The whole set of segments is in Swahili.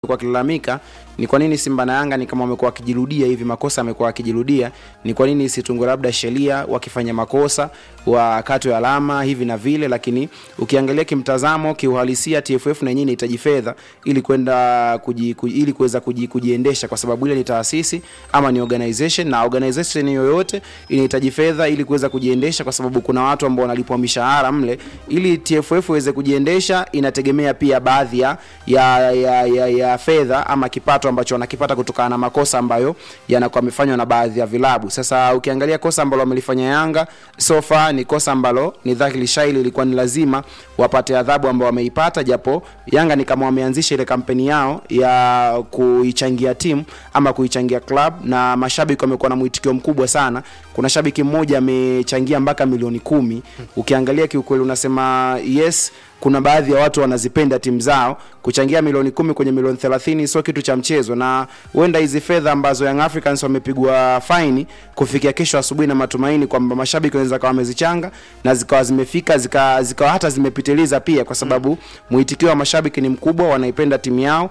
kwa kilalamika ni kwa nini Simba na Yanga ni kama wamekuwa wakijirudia hivi, makosa yamekuwa wakijirudia. Ni kwa nini isitungwe labda sheria wakifanya makosa wakatwe alama hivi na vile, lakini ukiangalia kimtazamo, kiuhalisia, TFF na yenyewe inahitaji fedha ili kwenda kuji, kuji, ili kuweza kuji, kujiendesha, kwa sababu ile ni taasisi ama ni organization, na organization yoyote inahitaji fedha ili kuweza kujiendesha, kwa sababu kuna watu ambao wanalipwa mishahara mle. Ili TFF iweze kujiendesha, inategemea pia baadhi ya, ya, ya, ya, ya fedha ama kipato ambacho wanakipata kutokana na makosa ambayo yanakuwa yamefanywa na baadhi ya vilabu. Sasa ukiangalia kosa ambalo wamelifanya Yanga so far ni kosa ambalo ni dhahiri shaili ilikuwa ni lazima wapate adhabu ambao wameipata, japo Yanga ni kama wameanzisha ile kampeni yao ya kuichangia timu ama kuichangia club, na mashabiki wamekuwa na mwitikio mkubwa sana. Kuna shabiki mmoja amechangia mpaka milioni kumi. Ukiangalia kiukweli unasema yes kuna baadhi ya watu wanazipenda timu zao. Kuchangia milioni kumi kwenye milioni 30 sio kitu cha mchezo, na huenda hizi fedha ambazo Young Africans wamepigwa faini kufikia kesho asubuhi, na matumaini kwamba mashabiki wanaweza kawa wamezichanga na zikawa zimefika zikawa zika hata zimepitiliza pia, kwa sababu mwitikio wa mashabiki ni mkubwa, wanaipenda timu yao,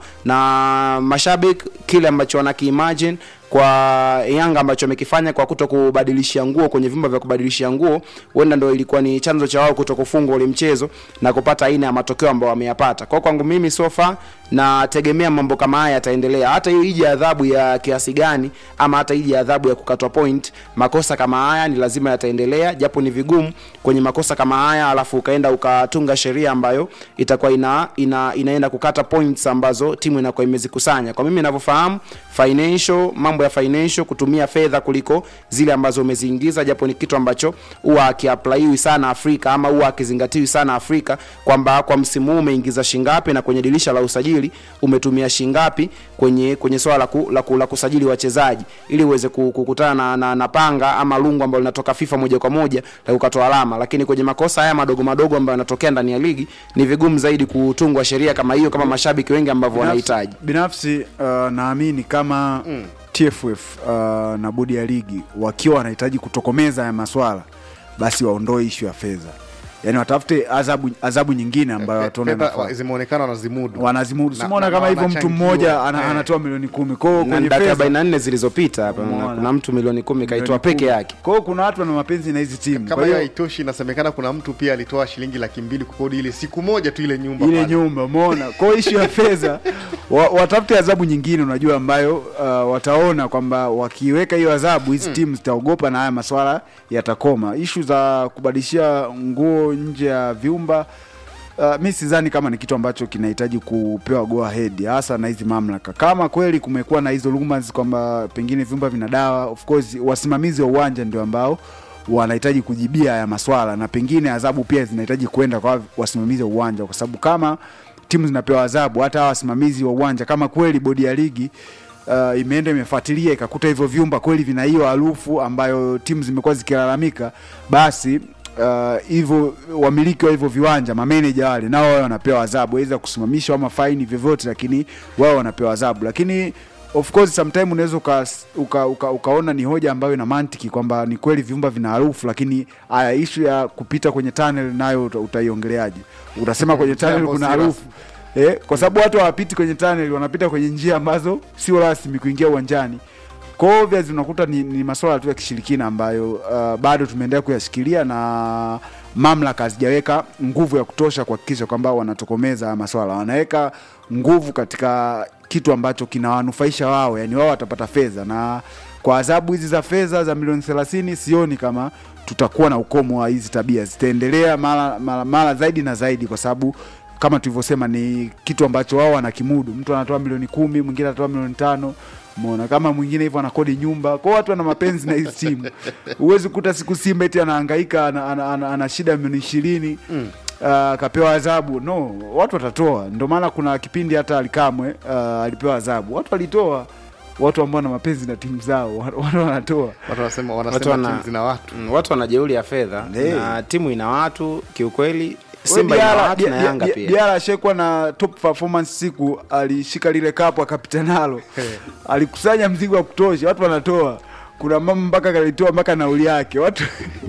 na mashabiki kile ambacho wanakiimagine kwa Yanga ambacho amekifanya kwa kuto kubadilishia nguo kwenye vyumba vya kubadilishia nguo, huenda ndio ilikuwa ni chanzo cha wao kuto kufungwa ule mchezo na kupata aina ya matokeo ambayo wameyapata. Kwa kwangu mimi sofa nategemea mambo kama haya yataendelea, hata hiyo ije adhabu ya kiasi gani, ama hata ije adhabu ya kukatwa point, makosa kama haya ni lazima yataendelea, japo ni vigumu kwenye makosa kama haya, alafu ukaenda ukatunga sheria ambayo itakuwa ina, ina, inaenda kukata points ambazo timu inakuwa imezikusanya. Kwa mimi ninavyofahamu financial, mambo ya financial, kutumia fedha kuliko zile ambazo umeziingiza, japo ni kitu ambacho huwa akiaplaiwi sana Afrika ama huwa akizingatiwi sana Afrika, kwamba kwa msimu huu umeingiza shingapi na kwenye dirisha la usajili umetumia shingapi kwenye kwenye swala la, ku, la, ku, la kusajili wachezaji ili uweze kukutana na, na, na panga ama lungu ambalo linatoka FIFA moja kwa moja la kukatoa alama. Lakini kwenye makosa haya madogo madogo ambayo yanatokea ndani ya ligi ni vigumu zaidi kutungwa sheria kama hiyo, kama mashabiki wengi ambavyo wanahitaji. Binafsi uh, naamini kama mm. TFF uh, na bodi ya ligi wakiwa wanahitaji kutokomeza ya maswala basi waondoe ishu ya fedha yani watafute adhabu adhabu nyingine ambayo wataona inafaa. zimeonekana wanazimudu Wanazimudu. Na- Simuona na- kama na hivyo mtu wanachangiwa. mmoja ana, Eh. anatoa milioni kumi. Kwa hiyo Na kwenye dakika fedha 44 zilizopita hapa na Umeona. kuna mtu milioni kumi kaitoa milioni peke kumi. yake. Kwa hiyo kuna watu wana mapenzi na hizi timu. kama Kwa hiyo hiyo haitoshi inasemekana kuna mtu pia alitoa shilingi laki mbili kukodi ile siku moja tu ile nyumba ile pale. nyumba umeona. Kwa hiyo ishu ya fedha wa, watafute adhabu nyingine, unajua ambayo uh, wataona kwamba wakiweka hiyo adhabu hizi timu zitaogopa na haya maswala yatakoma. Ishu za kubadilishia nguo nje ya vyumba Uh, mi sidhani kama ni kitu ambacho kinahitaji kupewa go ahead hasa na hizi mamlaka. Kama kweli kumekuwa na hizo rumors kwamba pengine vyumba vina dawa, of course wasimamizi wa uwanja ndio ambao wanahitaji kujibia haya maswala, na pengine adhabu pia zinahitaji kwenda kwa wasimamizi wa uwanja, kwa sababu kama timu zinapewa adhabu, hata hawa wasimamizi wa uwanja, kama kweli bodi ya ligi uh, imeenda imefuatilia ikakuta hivyo vyumba kweli vina hiyo harufu ambayo timu zimekuwa zikilalamika, basi uh, hivyo wamiliki wa hivyo viwanja mameneja wale nao wao wanapewa adhabu, aidha kusimamishwa ama faini, vyovyote, lakini wao wanapewa adhabu. Lakini of course sometime unaweza uka, uka, uka, ukaona ni hoja ambayo ina mantiki kwamba ni kweli vyumba vina harufu, lakini haya ishu ya kupita kwenye tunnel nayo uta- utaiongeleaje? Utasema kwenye tunnel Jambo kuna si harufu eh, kwa sababu watu hawapiti kwenye tunnel, wanapita kwenye njia ambazo sio rasmi kuingia uwanjani. Kwa hiyo obviously unakuta ni, ni masuala tu ya kishirikina ambayo uh, bado tumeendelea kuyashikilia na mamlaka hazijaweka nguvu ya kutosha kuhakikisha kwamba wanatokomeza haya maswala. Wanaweka nguvu katika kitu ambacho kinawanufaisha wao, yani wao watapata fedha, na kwa adhabu hizi za fedha za milioni 30 sioni kama tutakuwa na ukomo wa hizi tabia, zitaendelea mara, mara, mara zaidi na zaidi, kwa sababu kama tulivyosema ni kitu ambacho wao wanakimudu. Mtu anatoa milioni kumi, mwingine anatoa milioni tano Umeona kama mwingine hivyo anakodi nyumba. Kwa hiyo watu wana mapenzi na hizi timu. Huwezi kukuta siku Simba eti anahangaika ana, ana, ana, ana shida milioni ishirini mm. uh, kapewa adhabu. No, watu watatoa. Ndio maana kuna kipindi hata Alikamwe uh, alipewa adhabu. Watu walitoa watu ambao wana mapenzi na timu zao watu wanatoa. watu wanasema Watu wanasema wana- timu zina watu Mm, watu wana jeuri ya fedha Hey. na timu ina watu kiukweli. We Simba ina Diarra- watu na Dia- Yanga Dia- pia. Diarra ashekwa na top performance siku alishika lile kapu akapita nalo alikusanya mzigo wa kutosha watu wanatoa kuna mama mpaka kalitoa mpaka nauli yake watu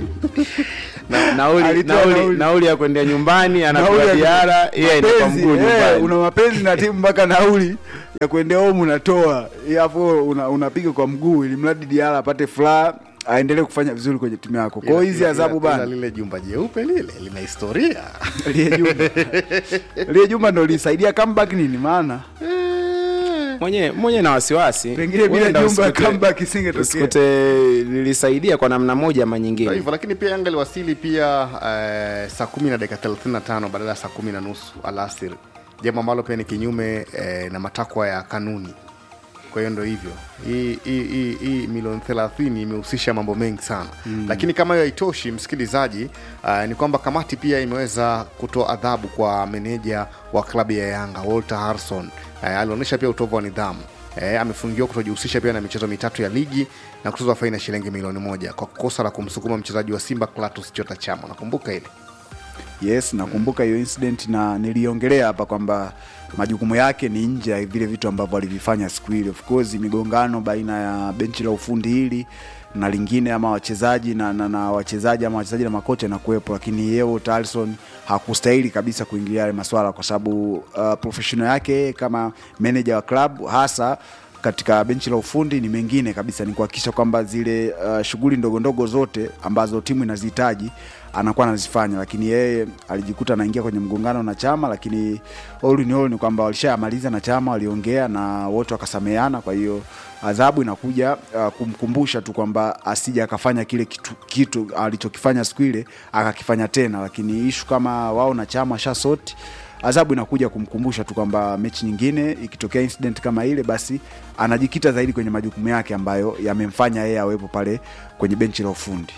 Na- nauli, Alitoa nauli, nauli. nauli ya kwendea nyumbani Nauli anapewa ya- Diarra, yeye inakuwa mapenzi, mguu eh, nyumbani. una mapenzi na timu mpaka nauli ya kuendea home unatoa hapo una, unapiga kwa mguu ili mradi Diala apate furaha aendelee kufanya vizuri kwenye timu yako. Kwa hiyo Ila- hizi ila- adhabu ila- ila bana, lile jumba jeupe lile lina historia Lie Juma Lie Juma ndo lisaidia comeback nini maana mwenyewe mwenyewe na wasiwasi pengine bila Huenda Jumba usikute- comeback isingetokea. usikute lilisaidia kwa namna moja ama Kwa nyingine hivyo lakini pia Yanga iliwasili pia eh, saa kumi na dakika 35 badala ya saa kumi na nusu alasiri, jambo ambalo pia ni kinyume eh, na matakwa ya kanuni. Kwa hiyo ndo hivyo, hii hii- hii hii milioni 30 imehusisha mambo mengi sana mm. Lakini kama hiyo haitoshi, msikilizaji, uh, ni kwamba kamati pia imeweza kutoa adhabu kwa meneja wa klabu ya Yanga Walter Harrison. Uh, alionyesha pia utovu wa nidhamu Eh, amefungiwa kutojihusisha pia na michezo mitatu ya ligi na kutozwa faini ya shilingi milioni moja kwa kosa la kumsukuma mchezaji wa Simba Clatous Chota Chama. Nakumbuka ile Yes, nakumbuka hiyo incident na niliongelea hapa kwamba majukumu yake ni nje ya vile vitu ambavyo alivifanya siku ile. Of course migongano baina ya benchi la ufundi hili na lingine ama wachezaji na, na, na wachezaji ama wachezaji na makocha inakuwepo, lakini yeye Tarson hakustahili kabisa kuingilia yale maswala kwa sababu uh, professional yake yeye kama manager wa club hasa katika benchi la ufundi ni mengine kabisa, ni kuhakikisha kwamba zile uh, shughuli ndogo ndogo zote ambazo timu inazihitaji anakuwa anazifanya, lakini yeye alijikuta anaingia kwenye mgongano na Chama, lakini all in all ni kwamba walishamaliza na Chama, waliongea na wote wakasameheana. Kwa hiyo adhabu inakuja uh, kumkumbusha tu kwamba asije akafanya kile kitu, kitu alichokifanya siku ile akakifanya tena, lakini ishu kama wao na Chama shasoti adhabu inakuja kumkumbusha tu kwamba mechi nyingine ikitokea incident kama ile, basi anajikita zaidi kwenye majukumu yake ambayo yamemfanya yeye awepo pale kwenye benchi la ufundi.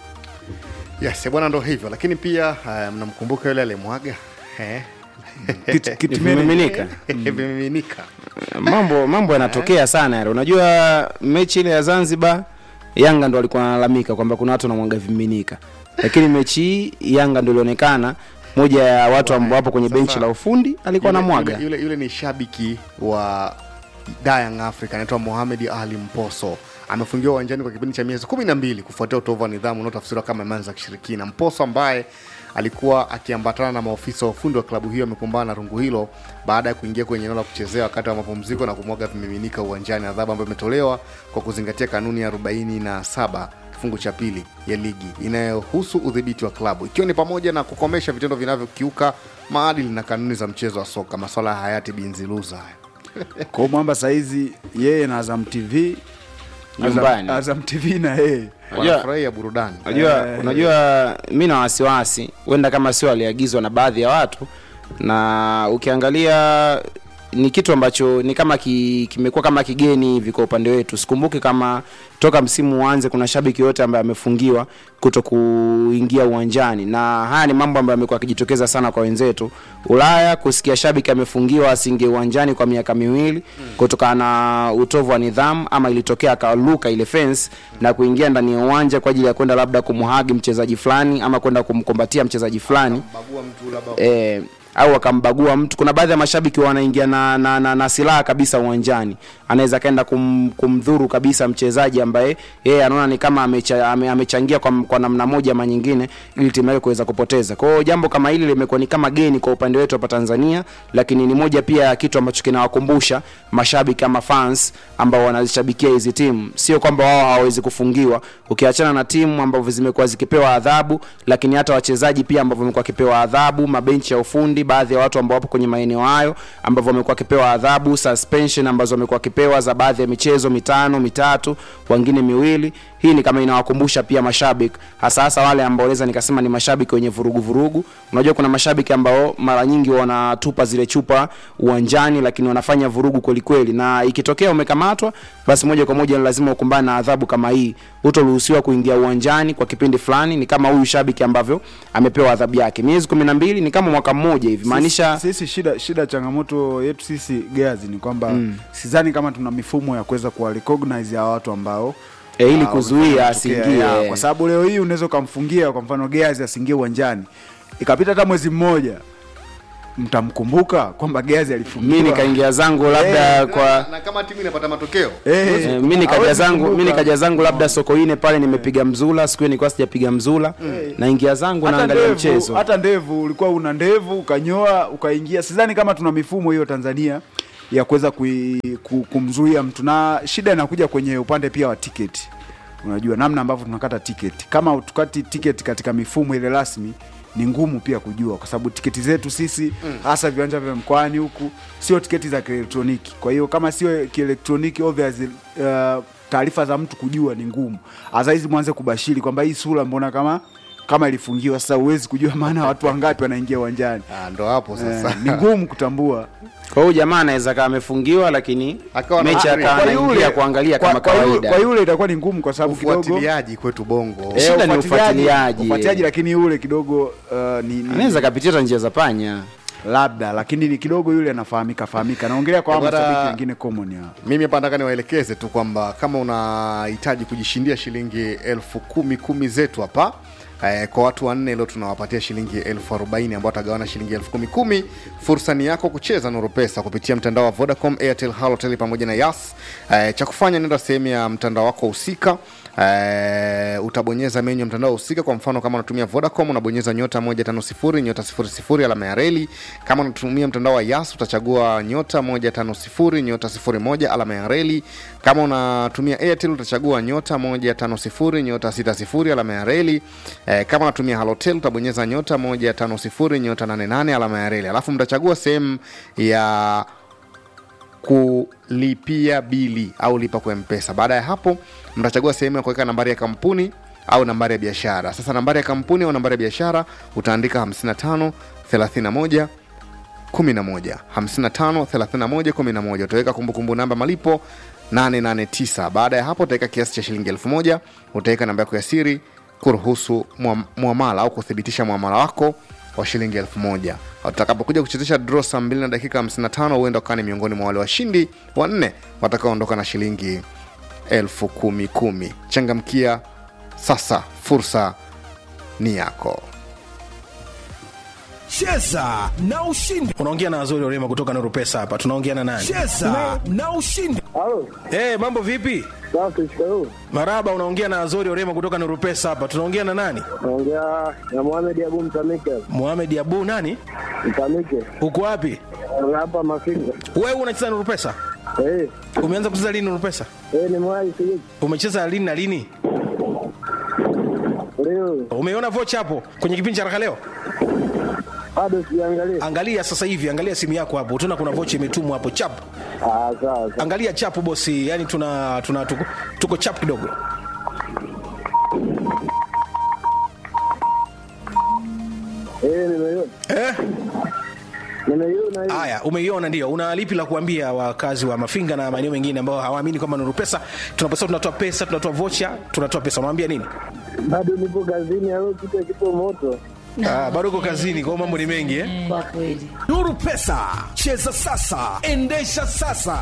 yes bwana, ndo hivyo. Lakini pia uh, mnamkumbuka yule alimwaga eh? Kit- kit manager- vimiminika vimiminika mambo mambo yanatokea sana yale unajua mechi ile ya zanzibar yanga ndo alikuwa analalamika kwamba kuna watu wanamwaga vimiminika lakini mechi hii yanga ndo ilionekana moja ya watu ambao wapo kwenye Sasa, benchi la ufundi alikuwa Yule- anamwaga yule, yule, yule ni shabiki wa Young Africa anaitwa Mohamed Ali Mposo amefungiwa uwanjani kwa kipindi cha miezi kumi na mbili kufuatia utovu wa nidhamu unaotafsiriwa kama imani za kishirikina. Mposo ambaye alikuwa akiambatana na maofisa wa ufundi wa klabu hiyo amekumbana na rungu hilo baada ya kuingia kwenye eneo la kuchezea wakati wa mapumziko na kumwaga vimiminika uwanjani, adhabu ambayo imetolewa kwa kuzingatia kanuni ya 47 kifungu cha pili ya ligi inayohusu udhibiti wa klabu ikiwa ni pamoja na kukomesha vitendo vinavyokiuka maadili na kanuni za mchezo wa soka, maswala ya hayati Binziluza haya. Kwa hiyo mwamba saizi yeye na Azam TV Nyumbani. Azam, Azam TV na yeye Unajua- wanafurahia burudani. unajua unajua mi na wasiwasi huenda kama sio aliagizwa na baadhi ya watu na ukiangalia ni kitu ambacho ni kama ki, kimekuwa kama kigeni hivi kwa upande wetu sikumbuki kama toka msimu uanze kuna shabiki yote ambaye amefungiwa kuto kuingia uwanjani na haya ni mambo ambayo amekuwa akijitokeza sana kwa wenzetu ulaya kusikia shabiki amefungiwa asiingie uwanjani kwa miaka miwili kutokana na utovu wa nidhamu ama ilitokea akaluka ile fence na kuingia ndani ya uwanja kwa ajili ya kwenda labda kumhagi mchezaji fulani ama kwenda kumkombatia mchezaji fulani Bagua mtu labda eh, au akambagua mtu. Kuna baadhi ya mashabiki wanaingia na, na, na, na silaha kabisa uwanjani, anaweza kaenda kum, kumdhuru kabisa mchezaji ambaye yeye anaona ni kama amecha, ame, amechangia kwa, kwa namna moja ama nyingine ili timu yake kuweza kupoteza. Kwa hiyo jambo kama hili limekuwa ni kama geni kwa upande wetu hapa Tanzania, lakini ni moja pia ya kitu ambacho kinawakumbusha mashabiki ama fans ambao wanazishabikia hizi timu, sio kwamba wao hawawezi kufungiwa, ukiachana na timu ambavyo zimekuwa zikipewa adhabu, lakini hata wachezaji pia ambao wamekuwa wakipewa adhabu, mabenchi ya ufundi, baadhi ya watu ambao wapo kwenye maeneo hayo ambao wamekuwa wakipewa adhabu, suspension ambazo wamekuwa wakipewa za baadhi ya michezo mitano, mitatu, wengine miwili. Hii ni kama inawakumbusha pia mashabiki, hasa hasa wale ambao naweza nikasema ni mashabiki wenye vurugu vurugu. Unajua kuna mashabiki ambao mara nyingi wanatupa zile chupa uwanjani, lakini wanafanya vurugu kweli kweli, na ikitokea umekamatwa, basi moja kwa moja ni lazima ukumbane na adhabu kama hii. Hutoruhusiwa kuingia uwanjani kwa kipindi fulani. Ni kama huyu shabiki ambavyo amepewa adhabu yake miezi kumi na mbili, ni kama mwaka mmoja hivi, maanisha sisi, sisi shida shida changamoto yetu sisi Geazi ni kwamba mm. sidhani kama tuna mifumo ya kuweza kuwa recognize ya watu ambao e, ili ah, kuzuia wamefanya asiingie kutokea, ya, kwa sababu leo hii unaweza ukamfungia kwa mfano Geazi asiingie uwanjani ikapita hata mwezi mmoja mtamkumbuka kwamba Geazi alifungiwa mi nikaingia zangu labda Eh, kwa na, na kama timu inapata matokeo Eh, Eh, mi nikaja hawezi zangu mi kumbuka. nikaja zangu labda sokoine pale nimepiga mzula siku hiyo nilikuwa sijapiga mzula naingia zangu hata naangalia ndevu, mchezo hata ndevu ulikuwa una ndevu ukanyoa ukaingia sidhani kama tuna mifumo hiyo tanzania ya kuweza kui- ku- kumzuia mtu, na shida inakuja kwenye upande pia wa tiketi. Unajua namna ambavyo tunakata tiketi, kama tukati tiketi katika mifumo ile rasmi ni ngumu pia kujua, kwa sababu tiketi zetu sisi hasa viwanja vya mkoani huku sio tiketi za kielektroniki. Kwa hiyo kama sio kielektroniki obviously, uh, taarifa za mtu kujua ni ngumu. Hasa hizi mwanze kubashiri kwamba hii sura mbona kama kama ilifungiwa, sasa huwezi kujua maana watu wangapi wanaingia uwanjani. Ah, ndo hapo sasa Eh, ni ngumu kutambua kwa hiyo jamaa anaweza kaa amefungiwa lakini Akawa mechi na- akawa Kwa anaingia kuangalia kwa, kama kwa, yule, kawaida kwa yule itakuwa ni ngumu kwa sababu kidogo ufuatiliaji kwetu bongo Eh, Shida ni ufuatiliaji- ufuatiliaji. ufuatiliaji, lakini yule kidogo uh, ni, ni anaweza kapitia hata njia za panya labda, lakini ni kidogo yule anafahamika fahamika. Naongelea kwa Eh, bwana- mashabiki wengine common ya mimi hapa nataka niwaelekeze tu kwamba kama unahitaji kujishindia shilingi elfu kumi kumi zetu hapa eh, kwa watu wanne leo tunawapatia shilingi elfu arobaini ambao watagawana shilingi elfu kumi kumi fursa ni yako kucheza nuru pesa kupitia mtandao wa vodacom airtel halotel pamoja na yas eh, cha kufanya nenda sehemu ya mtandao wako husika eh, utabonyeza menyu ya mtandao husika kwa mfano kama unatumia vodacom unabonyeza nyota 150 nyota 00 alama ya reli kama unatumia mtandao wa yas utachagua nyota 150 nyota 01 alama ya reli kama unatumia airtel utachagua nyota 150 nyota 60 alama ya reli eh, kama unatumia halotel utabonyeza nyota 150 nyota 88 alama ya reli alafu mtachagua sehemu ya kulipia bili au lipa kwa mpesa baada ya hapo mtachagua sehemu ya kuweka nambari ya kampuni au nambari ya biashara sasa nambari ya kampuni au nambari ya biashara utaandika 55 31 11 55 31 11 utaweka kumbukumbu namba malipo 889 baada ya hapo utaweka kiasi cha shilingi 1000 utaweka namba yako ya siri kuruhusu mua- muamala au kuthibitisha muamala wako wa shilingi 1000 utakapokuja kuchezesha draw saa 2 na dakika 55 huenda ukawa ni miongoni mwa wale washindi wanne watakaoondoka na shilingi elfu kumi kumi changamkia sasa fursa ni yako cheza na ushindi unaongea na Azori Orema kutoka Nuru Pesa hapa. Tunaongea na nani? cheza na ushindi Halo, Eh, mambo vipi? safi, shikamoo. Maraba, unaongea na Azori Orema kutoka Nuru Pesa hapa. Tunaongea na nani? Naongea na Mohamed Abu Mtamike. Mohamed Abu nani? Mtamike. Uko wapi? Hapa Mafinga. Wewe unacheza Nuru Pesa? Eh, Umeanza kucheza lini Nuru Pesa? eh ni mwai siji. Umecheza lini na lini? Leo Umeona vocha hapo kwenye kipindi cha Raka leo? bado sijaangalia. Angalia sasa hivi, angalia simu yako hapo. Utaona kuna vocha imetumwa hapo chap. Ah, sawa sawa. Angalia chapu bosi, yani tuna tuna tuko, tuko chap kidogo. Eh, nimeiona. Eh? Nimeiona hiyo. Haya, umeiona ndio. Una lipi la kuambia wakazi wa Mafinga na maeneo mengine ambao hawaamini kwamba Nuru Pesa tunaposema tunatoa pesa, tunatoa vocha, tunatoa pesa. Unawaambia nini? Bado nipo kazini, au kitu kipo moto. Ah, bado uko kazini, kwa hiyo mambo ni mengi eh? Kwa kweli. nuru pesa cheza sasa endesha sasa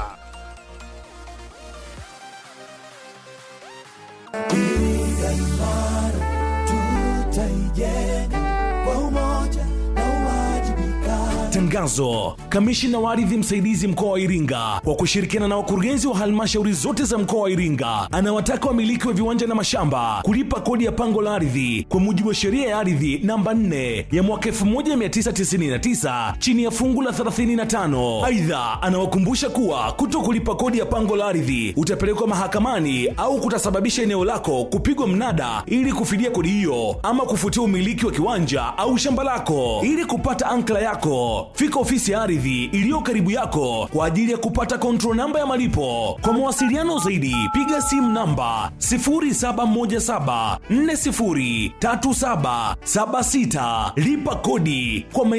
Tangazo. Kamishina wa ardhi msaidizi mkoa wa Iringa kwa kushirikiana na wakurugenzi wa halmashauri zote za mkoa wa Iringa anawataka wamiliki wa viwanja na mashamba kulipa kodi ya pango la ardhi kwa mujibu wa sheria ya ardhi namba 4 ya mwaka 1999 chini ya fungu la 35. Aidha, anawakumbusha kuwa kuto kulipa kodi ya pango la ardhi utapelekwa mahakamani au kutasababisha eneo lako kupigwa mnada ili kufidia kodi hiyo ama kufutia umiliki wa kiwanja au shamba lako. Ili kupata ankla yako, fika ofisi ya ardhi iliyo karibu yako kwa ajili ya kupata control namba ya malipo. Kwa mawasiliano zaidi, piga simu namba 0717403776 lipa kodi kwa